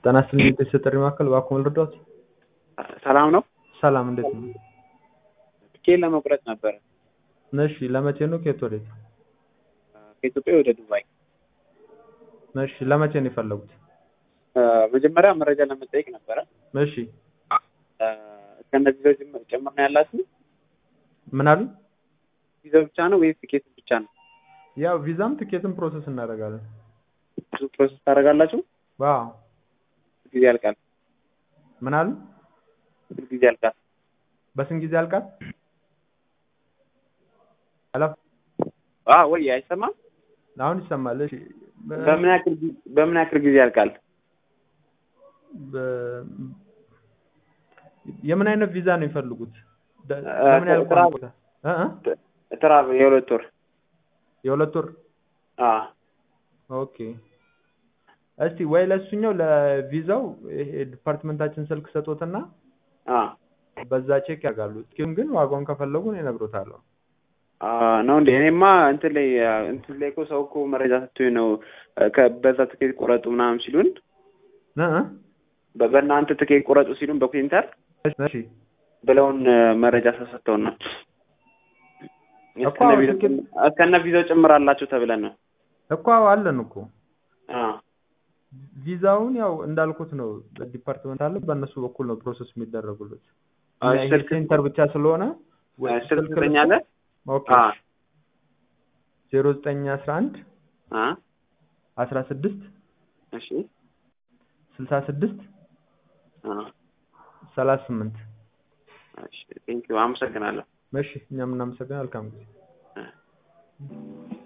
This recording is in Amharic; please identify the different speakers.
Speaker 1: ጤና ይስጥልኝ የቤተሰብ ጥሪ ማዕከል እባክዎ ልርዳዎት?
Speaker 2: ሰላም ነው?
Speaker 1: ሰላም እንዴት ነው?
Speaker 2: ትኬት ለመቁረጥ ነበረ
Speaker 1: እሺ ለመቼ ነው ከየት ወዴት?
Speaker 2: ከኢትዮጵያ ወደ ዱባይ።
Speaker 1: እሺ ለመቼ ነው የፈለጉት?
Speaker 2: መጀመሪያ መረጃ ለመጠየቅ ነበረ።
Speaker 1: እሺ
Speaker 2: እስከነ ቪዛው ጭምር ነው ያላችሁ?
Speaker 1: ምን አሉ?
Speaker 2: ቪዛው ብቻ ነው ወይስ ቲኬት ብቻ ነው?
Speaker 1: ያው ቪዛም ትኬትም ፕሮሰስ እናደርጋለን።
Speaker 2: ብዙ ፕሮሰስ ታደርጋላችሁ?
Speaker 1: ዋው
Speaker 2: ጊዜ ያልቃል።
Speaker 1: ምን አሉ?
Speaker 2: ስንት ጊዜ ያልቃል?
Speaker 1: በስንት ጊዜ ያልቃል? ሄሎ
Speaker 2: አዎ ወይ አይሰማም?
Speaker 1: አሁን ይሰማል። እሺ
Speaker 2: በምን ያክል ጊዜ በምን ያክል ጊዜ ያልቃል?
Speaker 1: በ- የምን አይነት ቪዛ ነው የሚፈልጉት? ደ-
Speaker 2: እ-
Speaker 1: ለምን ያህል
Speaker 2: ስራ-
Speaker 1: ቆይታ? እ እ
Speaker 2: ትራቭ የሁለት ወር
Speaker 1: የሁለት ወር
Speaker 2: አዎ
Speaker 1: ኦኬ። እስቲ ወይ ለእሱኛው ለቪዛው ይሄ ዲፓርትመንታችን ስልክ ሰጦትና
Speaker 2: አዎ
Speaker 1: በዛ ቼክ ያደርጋሉ። እስኪሁን ግን ዋጋውን ከፈለጉ እኔ እነግሮታለሁ።
Speaker 2: አዎ ነው እንዴ? እኔማ እንትን ላይ እንትን ላይ እኮ ሰው እኮ መረጃ ሰጥቶኝ ነው ከ- በዛ ትኬት ቁረጡ ምናምን ሲሉን
Speaker 1: እ እ
Speaker 2: በ- በእናንተ ትኬት ቁረጡ ሲሉን በፕሪንተር
Speaker 1: እሺ
Speaker 2: ብለውን መረጃ ሰጥተውን ነው
Speaker 1: እኮ
Speaker 2: እስከነ ቪዛው
Speaker 1: ትኬት-
Speaker 2: ጭም- እስከነ ቪዛው ጭምር አላቸው ተብለን ነው።
Speaker 1: እኮ አለን እኮ
Speaker 2: አዎ
Speaker 1: ቪዛውን ያው እንዳልኩት ነው ዲፓርትመንት አለ በእነሱ በኩል ነው ፕሮሰስ የሚደረጉለት።
Speaker 2: አዎ፣
Speaker 1: እኛ ይሄ
Speaker 2: ስልክ-
Speaker 1: ሴንተር ብቻ ስለሆነ ወይ
Speaker 2: ስልክ
Speaker 1: ስልክ
Speaker 2: ትሰጠኛለህ?
Speaker 1: ኦኬ
Speaker 2: አዎ
Speaker 1: ዜሮ ዘጠኝ አስራ አንድ
Speaker 2: አ
Speaker 1: አስራ ስድስት
Speaker 2: እሺ
Speaker 1: ስልሳ ስድስት
Speaker 2: አ
Speaker 1: ሰላሳ ስምንት
Speaker 2: እሺ ቴንኪው አመሰግናለሁ።
Speaker 1: እሺ እኛም እናመሰግናለን። መልካም ጊዜ
Speaker 2: አ